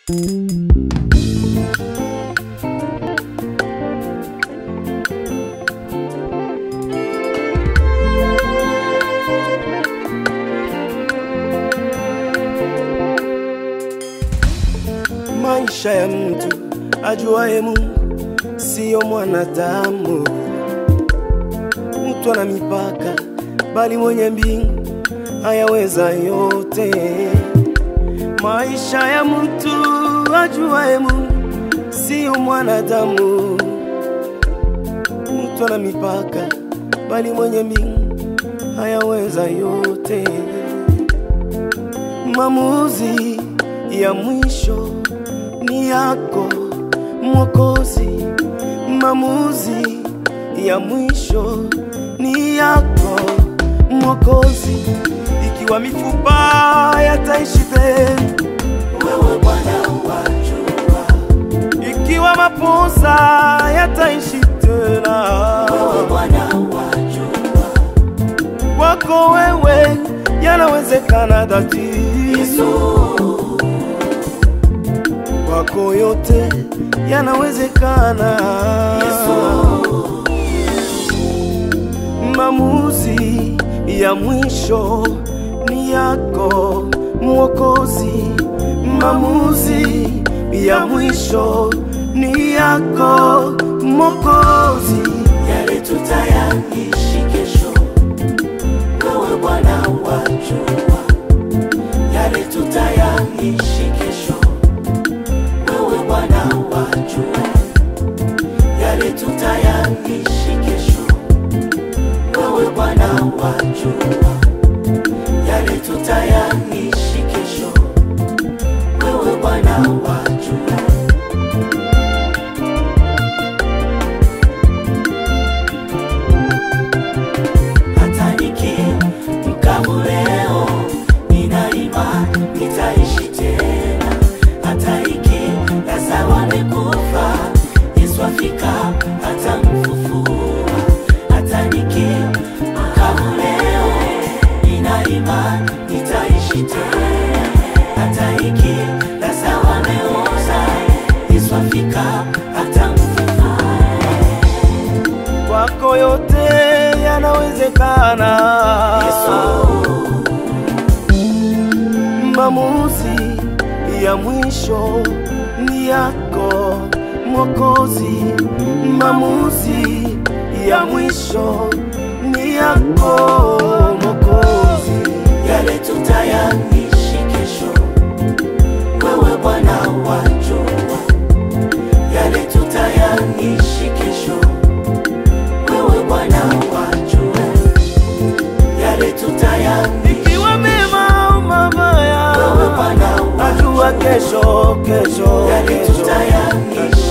Maisha ya mtu ajuaye Mungu siyo mwanadamu. Mtu ana mipaka, bali mwenye mbingu hayaweza yote. Maisha ya mtu ajuaye Mungu siyo mwanadamu. Mtu ana mipaka, bali mwenye mbingu hayaweza yote. Maamuzi ya mwisho ni yako Mwokozi, maamuzi ya mwisho ni yako Mwokozi. Ikiwa mifupa yataishi tena, Wewe Bwana wajua, ikiwa maposa yataishi tena, wewe Bwana wajua, kwako wewe yanawezekana dhati. Yesu kwako yote yanawezekana. Maamuzi ya mwisho ni yako Mwokozi, maamuzi ya mwisho ni yako Mwokozi. yale tutayaishi kesho, wewe Bwana wajua, yale tutayaishi kesho, wewe Bwana wajua, yale tutayaishi kesho, wewe Bwana wajua, yale tutayaishi kesho, wewe Bwana wajua. hata nikimkavu leo, nina imani nitaishi tena. Hata ikilaza wamekufa, Yesu afika atamfufua. Hata nikimkavu leo, nina imani nitaishi tena. Hata ikilaza wameoza, Yesu afika atamfufua. kwako yote yanawezekana. Maamuzi ya mwisho ni yako Mwokozi, maamuzi ya mwisho ni yako Mwokozi. yale tutayaishi kesho, wewe Bwana wajua, yale tutayaishi kesho, wewe Bwana wajua, yale tutayaishi Ikiwa mema au mabaya, wewe Bwana najua kesho, kesho, yale kesho tutayaishi